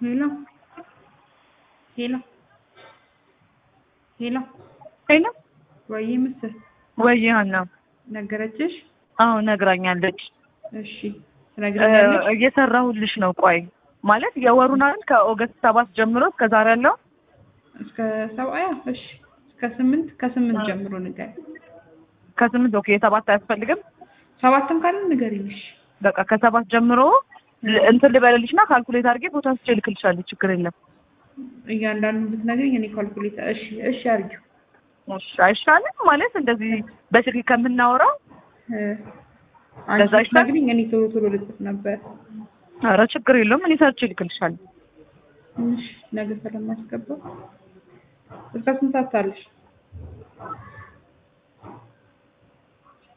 ሄሎ ሄሎ ሄሎ ሄሎ ወይ ምስል ወይ ሀና ነገረችሽ? አዎ ነግራኛለች። እሺ ትነግረኛለሽ? እየሰራሁልሽ ነው። ቆይ ማለት የወሩን አይደል ከኦገስት ሰባት ጀምሮ እስከ ዛሬ ያለው እስከ ሰብአያ እሺ እስከ ስምንት ከስምንት ጀምሮ ንገሪ። ከስምንት ኦኬ የሰባት አያስፈልግም። ሰባትም ካለ ንገሪኝ። እሺ በቃ ከሰባት ጀምሮ ል- እንትን ልበልልሽ እና ካልኩሌት አድርጌ ቦታ ስቼ እልክልሻለሁ። ችግር የለም። እያንዳንዱ ብትነግሪኝ እኔ ካልኩሌት እሺ እሺ አድርጊው። እሺ አይሻልም? ማለት እንደዚህ በስልክ ከምናወራው እ፣ ለዛ አንቺ ይሻላል? ብትነግሪኝ እኔ ቶሎ ቶሎ ልጽፍ ነበር። ኧረ ችግር የለውም። እኔ ሰርቼ እልክልሻለሁ። እሺ ነገ ስለማስገባ እስከ ስንት ሰዓት አለሽ?